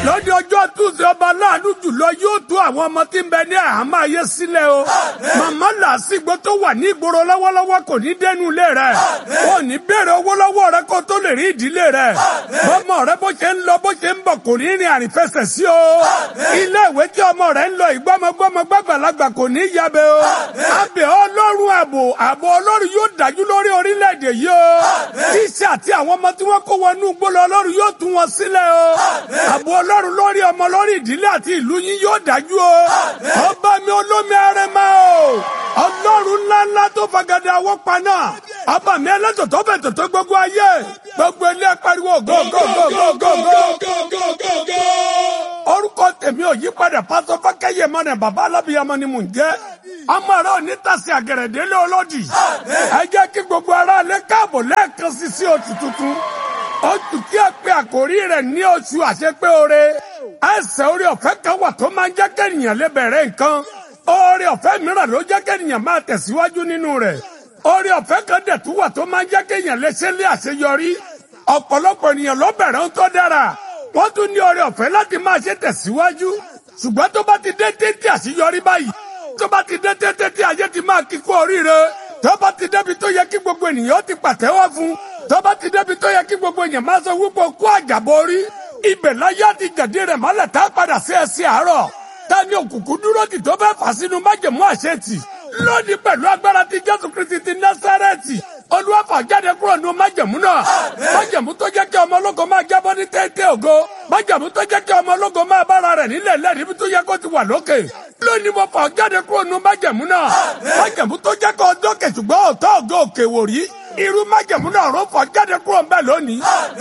lọ́dún ọjọ́ túnṣe ọba láàánú jùlọ yóò tú àwọn ọmọ tí ń bẹ ní àhámọ́ ayé sílẹ̀ o. màmá làásìgbò tó wà ní ìgboro lọ́wọ́lọ́wọ́ kò ní dẹnu ilé rẹ̀. wọn ò ní béèrè owó lọ́wọ́ rẹ kó tó lè rí ìdílé rẹ̀. bọ́mọ rẹ bó ṣe ń lọ bó ṣe ń bọ̀ kò ní rìn àrìnfẹsẹ̀ sí o. ilé ìwé tí ọmọ rẹ ń lọ ìgbọ́mọgbọ́mọ gbàgbàlagbà kò ní yabẹ o. abẹ ọlọ́run ààbò ààbò ọlọ́run yóò dájú lórí orílẹ̀-èdè yìí o. tíṣà àti àwọn ọmọ tí wọ́n kó wọnú gbólọ ọlọ́run yóò tú wọn sílẹ̀ o. ààbò ọlọ́run lórí ọmọ lórí ìdílé àti ìlú yín yóò dájú o. ọba mi olómi ẹrẹmọ o. ọlọ́run ńláńlá tó fagada àwọ̀ paná. ọba mi ẹlẹ́tọ̀ tó bẹ̀ tọ̀tọ̀ gbogbo ayé. gbogbo ilé pariwo go go go go go go. orúkọ tèmi ò yí padà pásọ fákẹ́yẹ mọ́nà bàbá alábìyamọ ni mò ń jẹ́. ọmọ rẹ ò ní tàsí àgẹ̀rẹ̀dẹ́lé olódì. ẹ jẹ́ kí gbogbo ara lè káàbọ̀ lẹ́ẹ̀kan sí sí oṣù tuntun oṣù tí a pe àkórí rẹ̀ ní oṣù àṣepé oore ẹsẹ̀ orí ọ̀fẹ́ kan wà tó máa ń jẹ́ kẹ́nìyàn lè bẹ̀rẹ̀ nǹkan oore ọ̀fẹ́ mìíràn ló jẹ́ kẹ́nìyàn máa tẹ̀síwájú nínú rẹ̀ oore ọ̀fẹ́ kan dẹ̀ tún wà tó máa ń jẹ́ kẹ́nìyàn lè ṣe lé àṣeyọrí ọ̀pọ̀lọpọ̀ ènìyàn ló bẹ̀rẹ̀ ń tó dára wọ́n tún ní oore ọ̀fẹ́ láti máa ṣe tẹ̀síwájú ṣùgbọ́n tó bá ti dé téńté àṣeyọrí báyìí tó bá ti dé téńté tí ayé ti máa kíkó oríire tó bá ti débi tó yẹ kí gbogbo ènìyàn ti pàtẹ́wọ́ fún tó bá ti débi tó yẹ kí gbogbo èèyàn máa sọ wípé kó àjàbọ̀ orí ibẹ̀ láyé àti jàdí rẹ̀ mọ́lẹ̀ tá a padà sí ẹsẹ̀ àárọ̀ ta ni òkùnkùn dúró tì tó fẹ́ fà sínú májèmú àṣetì lónìí pẹ̀lú agbára ti jésù kristi ti násárẹ́tì olúwàfà jáde kúrò nínú májèmú náà májèmú tó jẹ́ kí ọmọ ológo máa jábọ́ ní téńté ògo májèmú tó jẹ́ kí ọmọ ológo máa bára rẹ̀ nílẹ̀ lẹ́rìí tó yẹ kó ti wà lókè lónìí mo fà jáde kúrò nínú májèmú náà májèmú tó jẹ́ kó ọjọ́ kẹ̀sùgbọ́n ọ̀tọ́ ògo òkè wò rí irú májèmú náà ró fọ jáde kúrò ńbẹ lónìí.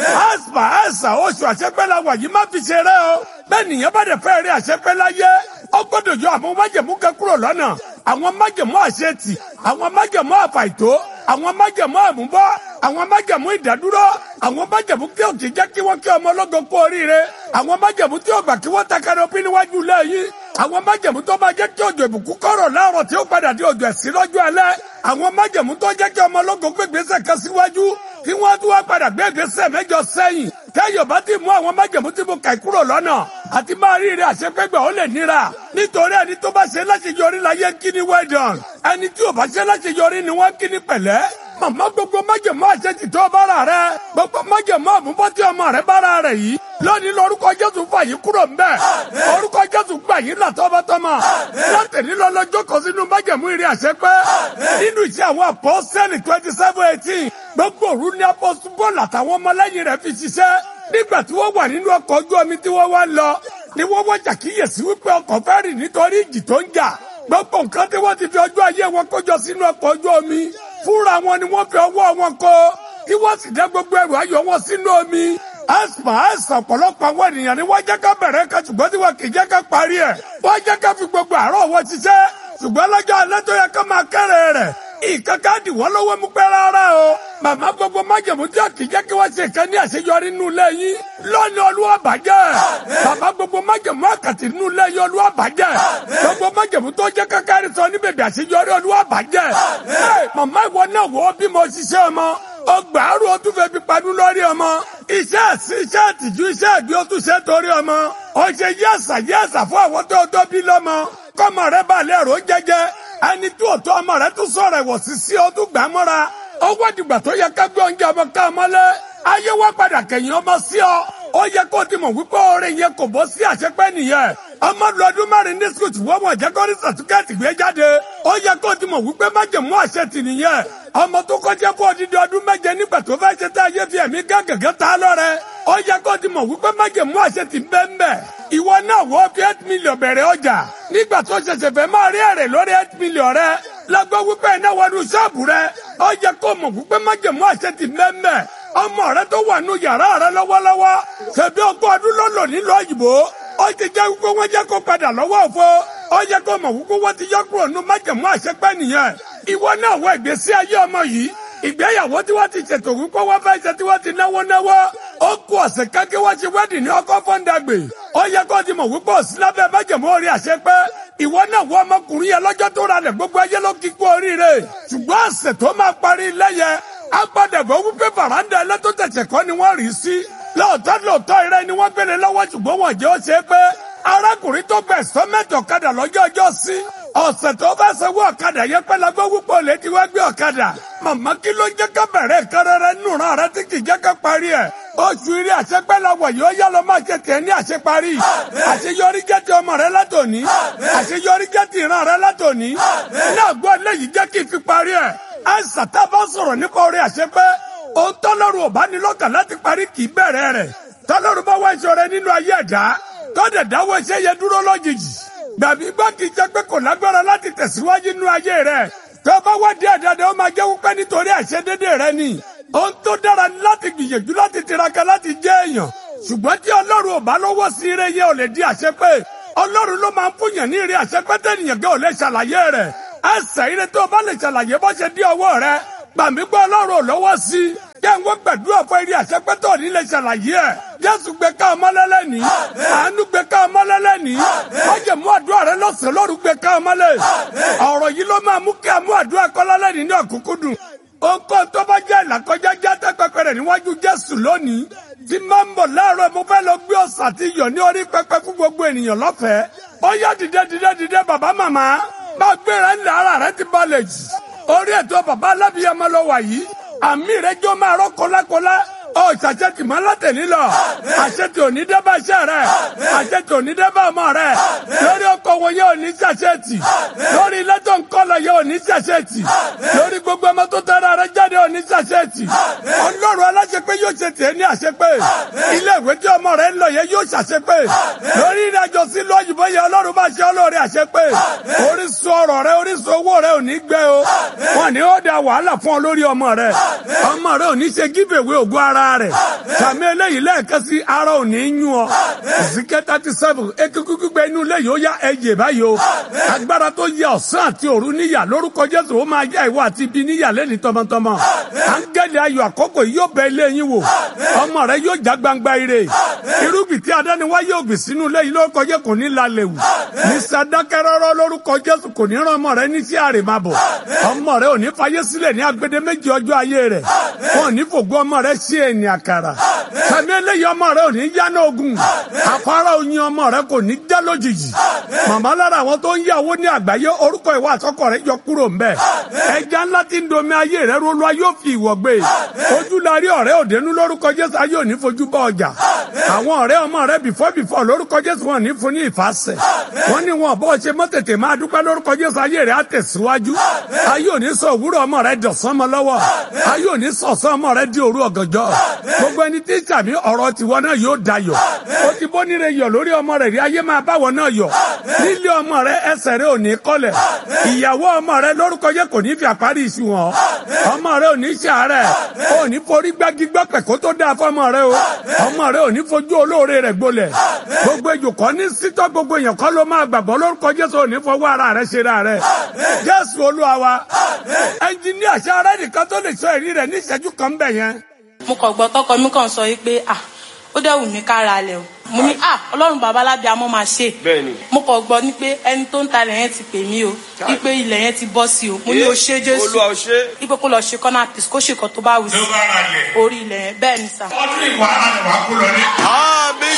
àṣà àṣà oṣù àṣepẹ́ la wà yìí má fi ṣeré o. bẹ́ẹ̀ nìyẹn bá dẹ̀ fẹ́ rí àṣepẹ́ láyé ó gbọ́dọ̀ yọ àwọn májèmú kan kúrò lọ́nà. àwọn májèmú àṣetì àwọn májèmú àfàìtó àwọn májèmú àmúbọ́ àwọn májèmú ìdádúró àwọn májèmú kí o kì í jẹ́ kí wọ́n kí ọmọ ológo kú oríire àwọn májèmú tí ó gbà kí wọ́n takara òpin níwájú lẹ́yìn àwọn májèmú tó máa jẹ́ kí òjò ìbùkún kọ̀rọ̀ láàrọ̀ tí ó padà di òjò ẹ̀sìn lọ́jọ́ alẹ́ àwọn májèmú tó jẹ́ kí ọmọ ológo gbégbèsè kan síwájú kí wọ́n tún wá padà gbégbèsè mẹ́jọ sẹ́yìn tẹ́yọ̀ bá ti mú àwọn májèmú tí mo kà kúrò lọ́nà àti máa rí ire àṣepẹ́gbẹ́ ó lè níra nítorí ẹni tó bá ṣe láṣeyọrí láyé kí ni well done ẹni tí ò bá ṣe láṣeyọrí ni wọ́n kí ni pẹ̀lẹ́ màmá gbogbo májèmú àṣetì tó bára rẹ gbogbo májèmú àmúbọ́ tí ọmọ rẹ bára rẹ yìí lónìí lórúkọ jésù fà yín kúrò ń bẹ orúkọ jésù gbà yín là tọmọtọmọ látẹ̀lí lọ́lọ́jọ́ kan sínú májèmú ìrìn àṣepẹ́ nínú iṣẹ́ àwọn apọ́sẹ́lì twenty seven eighteen gbogbo òru ní apọ́sù bọ́ọ̀lù àtàwọn ọmọlẹ́yìn rẹ̀ fi ṣiṣẹ́ nígbà tí wọ́n wà nínú ọkọ̀ ojú omi tí wọ́n wá lọ ni wọ́n wọ́n ṣàkíyèsí wípé ọkọ̀ fẹ́ rì nítorí ìjì tó ń jà gbogbo nǹkan tí wọ́n ti fi ọjọ́ ayé wọn kójọ sínú ọkọ̀ ojú omi fúnra wọn ni wọ́n fi ọwọ́ wọn kó kí wọ́n sì dá gbogbo ẹrù ayọ̀ wọn sínú omi aspa asa ọ̀pọ̀lọpọ̀ àwọn ènìyàn ni wọ́n jẹ́ ká bẹ̀rẹ̀ ká ṣùgbọ́n tí wọ́n kì í jẹ́ ká parí ẹ̀ wọ́n jẹ́ ká fi gbogbo àárọ̀ wọn ṣiṣẹ́ ṣùgbọ́n lọ́jọ́ alẹ́ tó yẹ ká máa kẹ́rẹ̀ rẹ̀ ìkankan dì wọ́n lọ́wọ́ mú pẹ́ rárá o màmá gbogbo májèmú tí kì í jẹ́ kí wọ́n ṣe ìkan ní àṣeyọrí nínú ilé yín lọ́ni olúwa bàjẹ́ bàbá gbogbo májèmú àkàtì nínú ilé yín olúwa bàjẹ́ gbogbo májèmú tó jẹ́ kákárí sọ ní bèbè àṣeyọrí olúwa bàjẹ́ màmá ìwọ náà wọ́ bí mo ṣiṣẹ́ ọmọ ọgbà àrùn o tún fẹ́ fi padú lórí ọmọ iṣẹ́ ẹ̀sìn iṣẹ́ ìtìjú iṣẹ́ ìgbé o tún ṣe torí ọmọ o ṣe yẹ́sà yẹ́sà fún àwọn tó tó bí lọ́mọ kọ́mọ rẹ bá lè rò jẹ́jẹ́ ẹni tí òótọ́ ọmọ rẹ tún sọ̀rọ̀ ẹ̀wọ̀ sí sí o tún gbà mọ́ra ó wá dìgbà tó yẹ ká gbé oúnjẹ ọmọ ká ọmọ lẹ ayé wá padà kẹ̀yìn ọmọ sí ọ ó yẹ kó o ti mọ̀ wípé orin yẹn kò bọ́ sí àṣepẹ́ nìyẹn ọmọ lu ọdún mẹ́rin ní sukùl tí wọ́n mọ̀ jẹ́ kó ní sàtúkẹ́ẹ̀tì gbé jáde ó yẹ kó o ti mọ̀ wípé májèmú àṣẹ tì nìyẹn ọmọ tó kọjá kó odidi ọdún méje nígbà tó fẹ́ ṣe tá ayé fi ẹ̀mí gángangan ta lọ́rẹ́ ó yẹ kó o ti mọ̀ wípé májèmú àṣẹ tì bẹ́ẹ̀ ìwọ náà wọ́ fi eight million bẹ̀rẹ̀ ọjà nígbà tó ṣẹ̀ṣẹ̀ fẹ́ máa rí èrè lórí eight million rẹ lọ́gbọ́ wípé iná wọnú ṣọ́ọ̀bù rẹ ó yẹ kó o mọ̀ wípé májèmú àṣẹ tì bẹ́ẹ̀ ọmọ rẹ tó wà nù yàrá rẹ lọ́wọ́lọ́wọ́ ṣèbí ọgbọ́n ọdún ló lò nílò òyìnbó ó ti jẹ́ wípé wọ́n jẹ́ kó padà lọ́wọ́ òfo ó yẹ kó mọ̀ wípé wọ́n ti yọ kúrò nù májèmú àṣepẹ́ nìyẹn ìwọ náà wọ ìgbésí ayé ọmọ yìí ìgbéyàwó tí wọ́n ti ṣètò wípé wọ́n fẹ́ ṣe tí wọ́n ti náwó náwó ó kú ọ̀sẹ̀ kákẹ́ wọ́n ṣe wẹ́dì ní ọkọ̀ fọ́ńdàgbè ó yẹ kó ti mọ̀ wípé òsì lábẹ́ májèmú orí àṣepẹ́ ìwọ náà wọ ọmọkùnrin yẹn lọ́jọ́ tó ra lẹ̀ gbogbo ayé ló kíkú oríire ṣùgbọ́n ọ̀sẹ̀ tó máa parí lẹ́yẹ agbádẹ̀gbọ́ wípé fàràǹdà ẹlẹ́tọ́ tẹ̀sẹ̀ kọ́ ni wọ́n rí sí lóòótọ́ lóòótọ́ ire ni wọ́n gbélé lọ́wọ́ ṣùgbọ́n wọ́n jẹ́ ó ṣe é pé arákùnrin tó gbẹ̀ sọ́mẹ́tì ọ̀kadà lọ́jọ́ ọjọ́ sí ọ̀sẹ̀ tó bá sanwó ọ̀kadà yẹn pẹ́ lagbó wúpọ̀ lè ti wá gbé ọ̀kadà màmá kí ló jẹ́ ká bẹ̀rẹ̀ kẹrẹrẹ nùrán rẹ tí kì í jẹ́ ká parí ẹ̀ oṣù eré àṣepẹ́ la wọ̀ yóò yá lọ máa ṣe tẹ̀ ní àṣeparí àṣeyọrí jẹ́ ti ọmọ rẹ látòní àṣeyọrí jẹ́ ti ìran rẹ látòní náà gbọ́ léyìí jẹ́ kí n fi parí ẹ̀ àìsàn tá a bá sọ̀rọ̀ nípa orí àṣepẹ́ ohun tọ́lọ́run ò bá ní lọ́kàn láti parí kì í bẹ̀rẹ̀ rẹ̀ tọ́lọ́run bá wá ìṣòro nínú ayé ẹ̀dá tọ́dẹ̀ dáwọ́ iṣẹ́ yẹn dúró lójijì gbàbí gbọ́ kì í jẹ́ pé kò lágbára láti tẹ̀síwájú nínú ayé rẹ̀ tó bá wá díẹ̀ dáadáa ó máa jẹ́ wípé nítorí àìṣedédé rẹ ni ohun tó dára ni láti gbìyànjú láti tiraka láti jẹ́ èèyàn ṣùgbọ́n tí ọlọ́run ò bá lọ́wọ́ sí ire yẹn ò lè di àṣepé ọlọ́run ló máa ń fúnyàn ní ire àṣepé tẹ̀yìn gẹ́ ò lè ṣàlàyé rẹ̀ ẹsẹ̀ ire tó o bá lè ṣàlàyé bó ṣe dí ọwọ́ rẹ gbàmí gbọ́ ọlọ́run ò lọ́wọ́ sí jẹ́ ń wọ́n gbàdúrà fún eré àṣepé tó ní lè ṣàlàyé ẹ̀ jésù gbé ká ọmọ lẹ́lẹ́ ní àánú gbé ká ọmọ lẹ́lẹ́ ní májèmú àdúrà rẹ lọ́sàn-án lóru gbé ká ọmọ lẹ́ ọ̀rọ̀ yìí ló máa mú kí àmú àdúrà kọ́lá lẹ́ni ní ọ̀kúnkúndùn ohunkóhun tó bá jẹ́ ìlàkọjá jáde pẹpẹ rẹ̀ níwájú jésù lónìí tí máa ń bọ̀ láàárọ̀ mo fẹ́ lọ gbé ọ̀sà àti iyọ̀ ní orí pẹpẹ fún gbogbo ènìyàn lọ́fẹ̀ẹ́ ó yá dìde dìde dìde bàbá màmá máa gbéra ńlẹ̀ ara rẹ ti balẹ̀ jì orí ètò bàbá alábìyamọ lọ wà yìí àmì rẹ jọ máa rọ kọlákọlá ọ ṣàṣetì máa látẹ̀lí lọ àṣetì òní dẹ́bà iṣẹ́ rẹ àṣetì òní dẹ́bà ọmọ rẹ lórí ọkọ̀ wọn yóò ní ṣàṣetì lórí ilé tó ń kọ́ lọ yóò ní ṣàṣetì lórí gbogbo ọmọ tó tẹ́ra rẹ jáde ò ní ṣàṣetì ọlọ́run aláṣepé yóò ṣe tiẹ̀ ní àṣepé ilé ìwé tí ọmọ rẹ ń lọ yẹn yóò ṣàṣepé lórí ìrìnàjò sí ìlú òyìnbó yẹn ọlọ́run bá ṣe ọlọ́run àṣepé orísun ọrọ̀ rẹ orísun owó rẹ ò ní gbẹ o wọn ni ó da wàhálà fún ọ lórí ọmọ rẹ ọmọ rẹ ò ní ṣe giveaway ògùn ara rẹ sàmì eléyìí lẹ́ẹ̀kan sí ara ò ní yún ọ ìsìnkẹ́ thirty seven ekúkú gbígbẹ inú ilé yìí ó yá ẹyẹ báyìí o agbára tó yẹ ọ̀sán àti òru níyà lórúkọ jésù ó máa yá ìwọ àti ibi níyà lẹ́ni tọmọtọmọ áńgẹ́lì ayọ̀ àkókò yìí yóò bẹ ilé yín wò ọmọ rẹ yóò já gbangba ire irúgbìn tí adániwá yóò gbìn sínú ilé yìí lórúkọ jésù kò ní lálẹ́ wù ní sàdákẹ́rọ́rọ́ lórúkọ jésù kò ní rán ọmọ rẹ ní sí àrèmábọ̀ ọmọ rẹ ò ní fayé sílẹ̀ ní agbede méjì ọjọ́ ayé rẹ̀ wọn ò ní fògbó ọmọ rẹ sí ẹni àkàrà sàmì eléyìí ọmọ rẹ ò ní yáná ogun afárá oyin ọmọ rẹ kò ní já lójijì màmá lára àwọn tó ń yàwó ní àgbáyé orúkọ ìwà àsọkọ rẹ yọ kúrò ń bẹ ẹja ńlá tí ń domi ayé rẹ rólú ayé ò fi ìwọ gbé ojú la rí ọ̀rẹ́ òdenu lórúkọ jésù ayé ò ní fojú bá ọjà àwọn ọ̀rẹ́ ọmọ rẹ bìfọ́ bìfọ́ lórúkọ jésù wọn ní fún ní ìfàsẹ̀ wọn ní wọn bọ́ ṣe mọ́ tètè máa dúpẹ́ lórúkọ jésù ayé rẹ á tẹ̀síwájú ayé ò ní sọ òwúrọ̀ ọmọ rẹ dọ̀sán mọ́ lọ́wọ́ ayé ò ní sọ̀sán ọmọ rẹ di òru ọ̀gànjọ́ gbogbo ẹni tí sàmì ọ̀rọ̀ tiwọn náà yóò dayọ̀ ó ti bó níre yọ̀ lórí ọmọ rẹ rí ayé máa báwọ̀ náà yọ̀ nílé ọmọ rẹ ẹsẹ̀ rẹ ò ní kọ́lẹ̀ ìyàwó ọmọ rẹ lórúkọ jẹ́ kò ní fi àparí ìṣù wọn ọmọ rẹ ò ní ṣàárẹ̀ ò ní forí gbági gbọ́pẹ̀ kó tó dáa fọmọ rẹ o ọmọ rẹ ò ní fojú olóore rẹ gbolẹ̀ gbogbo ejò kọ́ ní sítọ́ gbogbo èèyàn kọ́ ló máa gbàgbọ́ lórúkọ jésù ò ní fọwọ́ ara rẹ ṣe ra rẹ jésù olúwa wa ẹnjìníà ṣáárẹ̀ nìkan tó lè sọ èrí rẹ ní ìṣẹ́jú kan bẹ̀ yẹn. mo kàn gbọ́ tọkọ mi kàn sọ pé ah ó dẹ̀ wù mí kára lẹ̀ o mo ní ah ọlọ́run bàbá lábí amọ́ máa ṣe Bẹ́ẹ̀ni. mo kàn gbọ́ ní pé ẹni tó ń talẹ̀ yẹn ti pè mí o wípé ilẹ̀ yẹn ti bọ́ sí o mo ní o ṣe jésù Olúwa o ṣé. wípé kó lọ ṣe kọ́nà pìs kó ṣe kan tó bá wù sí ló bá ra lẹ̀ orí ilẹ̀ yẹn bẹ́ẹ̀ ni sà. ọdún ìwà ara rẹ̀ wá kú lọ ní. Àmì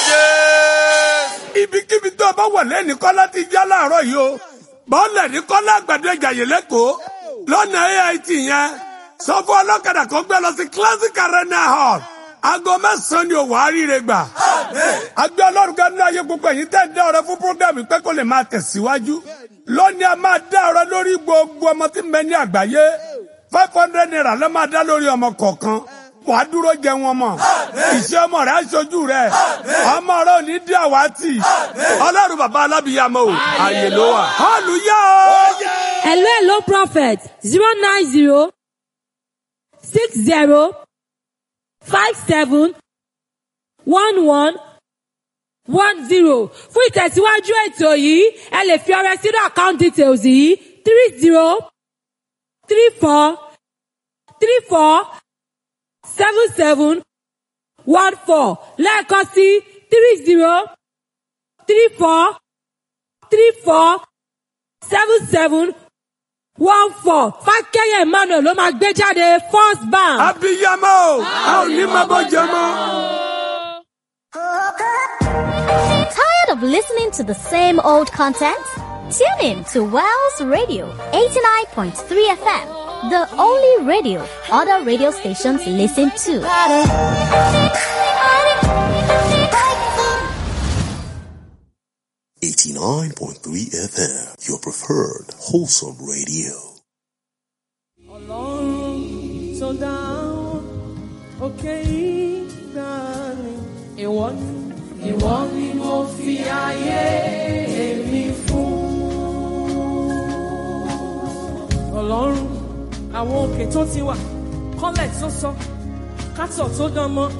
Jésù. ibikíbi tó o bá wà lẹ́ni kọ́lá ti já láàárọ̀ yìí o bọ́ọ̀lẹ̀ ní kọ́lá àgbàdo ìjàyè lẹ́kọ̀ọ́ lọ́nà AIT yẹn sọ fún ọlọ́kadà kó gbé lọ sí classic arena hall aago mẹ́sàn-án ni òwò àríire gbà agbé ọlọ́run kan ní ayé gbogbo ẹ̀yìn tẹ́ ń dá ọ̀rẹ́ fún program pé kó lè máa tẹ̀síwájú lónìí a máa dá ọ̀rẹ́ lórí gbogbo ọmọ tí ń bẹ ní àgbáyé five hundred naira ló máa dá lórí ọmọ kọ̀ọ̀kan wà á dúró jẹ wọn mọ ìṣe ọmọ rẹ aṣojú rẹ ọmọ rẹ ò ní dí àwátì ọlọ́run bàbá alábìyàmọ o àyè ló wà hallelujah o. Hello, hello, prophet. Zero nine zero six zero five seven one one one zero. Fún ìtẹ̀síwájú ètò yìí, ẹ lè fi ọrẹ sínú account details yìí three zero three four three four seven seven one four lẹ́ẹ̀kan sí three zero three four three four seven seven one four fákẹ́yẹ̀ emmanuel ló máa gbé jáde first bank. abiyamọ o a ò ní máa bọ jẹ mọ. Tired of listening to the same old content? Tune in to Wells Radio 89.3 FM, the only radio other radio stations listen to. Eighty-nine point three FM, your preferred wholesome radio. ọlọ́run tó dá òkè ìgbàanì. ìwọ ni ìwọ ni mo fi ayé mi fún. ọlọ́run àwọn òkè tó ti wà kọ́lẹ̀ tó sọ kátọ̀ tó dán mọ́